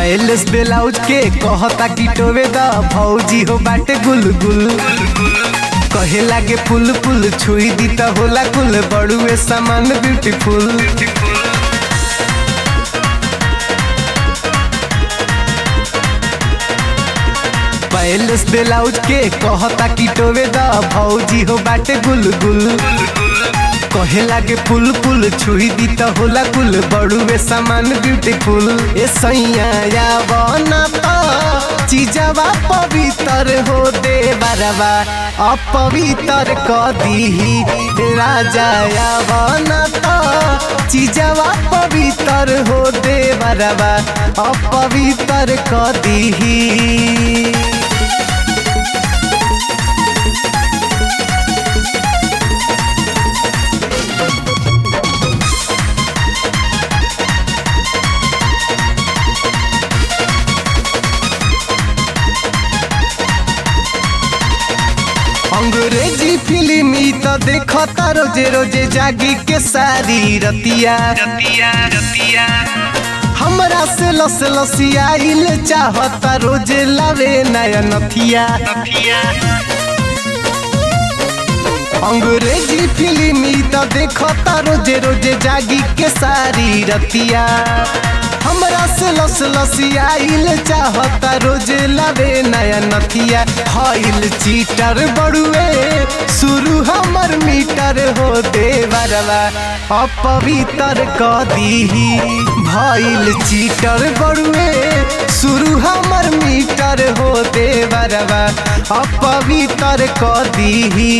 balance blouse के कहता कि टोवे द भौजी हो बाटे गुलगुल कहे लागे पुल पुल छुई दी त होला कुल बड़ुए सामान ब्यूटीफुल बैलेंस ब्लाउज के कहता कि टोवे द भौजी हो बाटे गुलगुल कहे लागे पुल पुल छुई दी त होला कुल बड़ुए सामान ब्यूटीफुल ए सैया या बना त चीजवा पवित्र हो दे बरवा अपवित्र क दीही राजा या बना त चीजवा पवित्र हो दे बरवा अपवित्र क दीही अंग्रेजी फिल्म ई त देखता रोजे रोजे जागी के सारी रतिया रतिया रतिया हमरा से लस लसियाइल चाहता रोजे लावे नया नथिया नथिया अंग्रेजी फिल्म ई त देखता रोजे रोजे जागी के सारी रतिया हमरा से लस लसियाइल चाहता रोजे लावे नया नथिया हईल चीटर बड़ुए शुरू हमर मीटर हो देवरवा अपवित्र क दीही भइल चीटर बड़ुए शुरू हमर मीटर हो देवरवा अपवित्र क दीही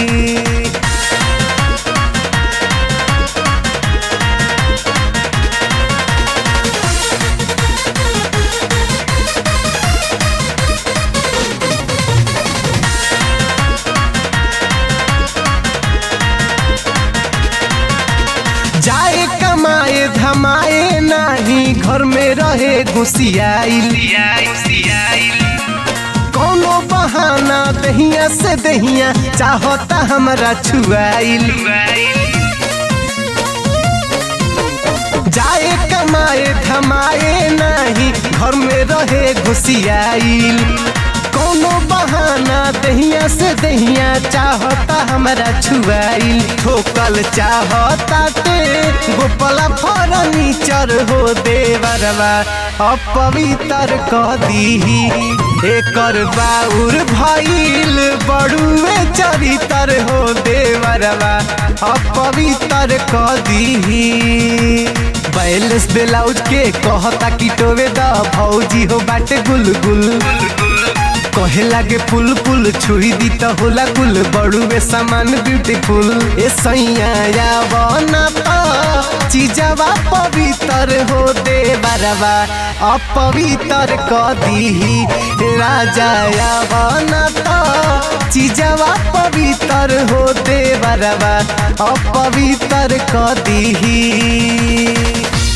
जाए कमाए धमाए नाही घर में रहे घुसियाइल सियाई सियाई कोनो बहाना दहिया से दहिया चाहता हमरा छुआइल जाए कमाए धमाए नाही घर में रहे घुसियाइल कोनो बहाना दहिया से दहिया चाहता हमरा छुआइल ठोकल चाहता ते गोपला फर्नीचर हो देवरवा अपवित्र क दीही एकर बाउर भइल बड़ुए चरितर हो देवरवा अपवित्र क दीही बैलेंस ब्लाउज के कहता कि टोवे द भौजी हो बाटे गुलगुल कहे लागे पुल पुल छुई दी त होला कुल बड़ुए सामान ब्यूटीफुल ए सैया या बना त चीजवा पवित्र हो दे बरवा अपवित्र क दीही राजा या बना त चीजवा पवित्र हो दे बरवा अपवित्र क दीही